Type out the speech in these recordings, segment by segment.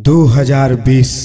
2020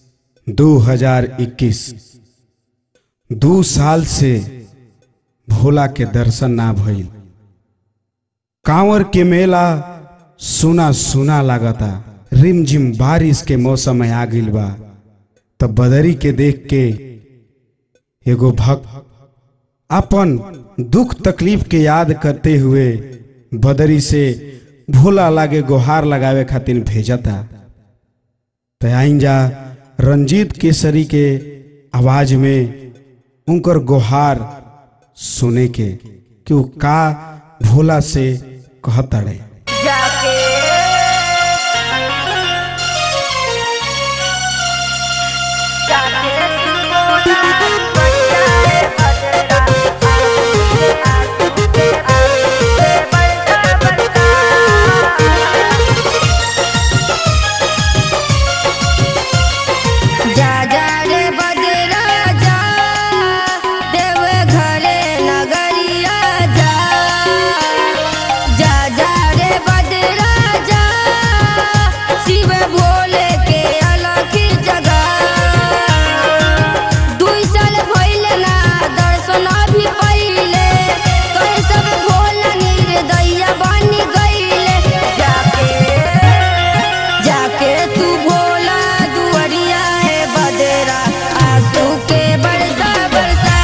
2021 दू साल से भोला के दर्शन ना भइल कांवर के मेला सुना सुना लागता रिमझिम बारिश के मौसम में आ गइल बा तब बदरी के देख के एगो भक्त अपन दुख तकलीफ के याद करते हुए बदरी से भोला लागे गुहार लगावे खातिर भेजता तो आइन जा रंजीत केसरी के आवाज में उनकर गुहार सुने के कि वो का भोला से कहतड़े जाके जाके तू बोला बचाए बदला आगे आगे बढ़ता बढ़ता जा जा रे बदरा जा देव घरे नगरिया जा जा जा रे बदरा जा शिव भोले के अलग जगह दुई साल भइले ना दर्शन भी पहिले कहे सब भोला निर्दया बनी गइले जाके जाके तू भोला दुआरिया है बदेरा आंसू के बरसा बरसा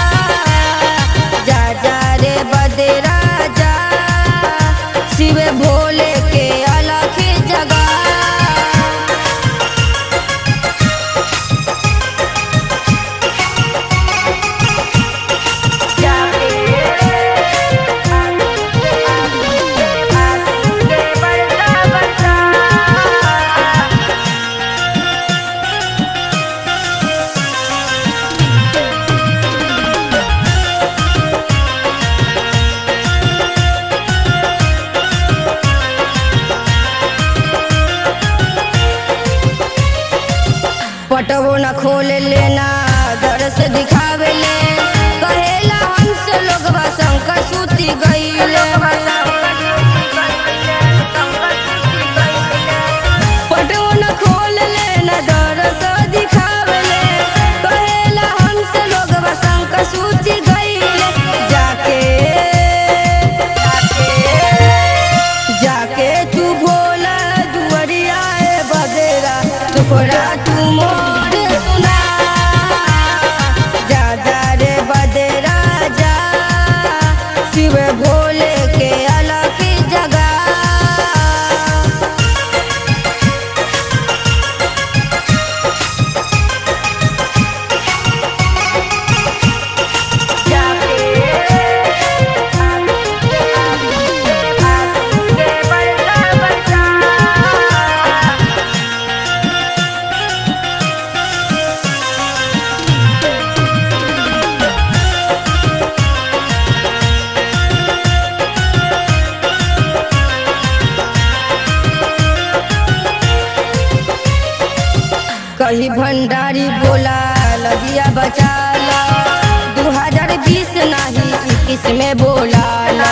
जा जा रे बदेरा जा शिव भोले के अलग जगह पटवो न खोल लेना दरस दिखावे ले कहेला हमसे लोगवा शंकर सूती गईले पटवो न खोल लेना दरस दिखावे ले कहेला हमसे लोगवा शंकर सूती गईले जाके जाके जाके तू भोला दुआरिया ए बगेरा टुकड़ा तू मोर सुना जा जा रे बदेरा जा शिव भोले के अलग जगह कही भंडारी बोला लगिया बचा ला दू हजार बीस नहीं इक्कीस में बोला ला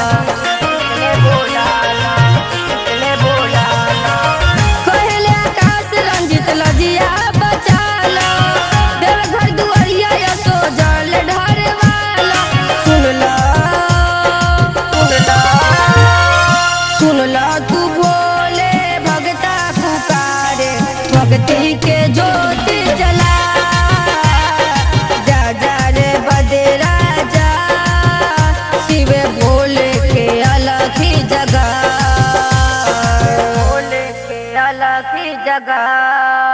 कहले आकाश रंजित लजिया बचा ला देवघर दुआरिया यसो जल ढारे वाला सुन ला सुन ला सुन ला तू बोले भगता पुकारे भक्ति के ज्योति जला जा जा रे बदेरा जा शिव भोले के अलग ही जगह भोले के अलग ही जगह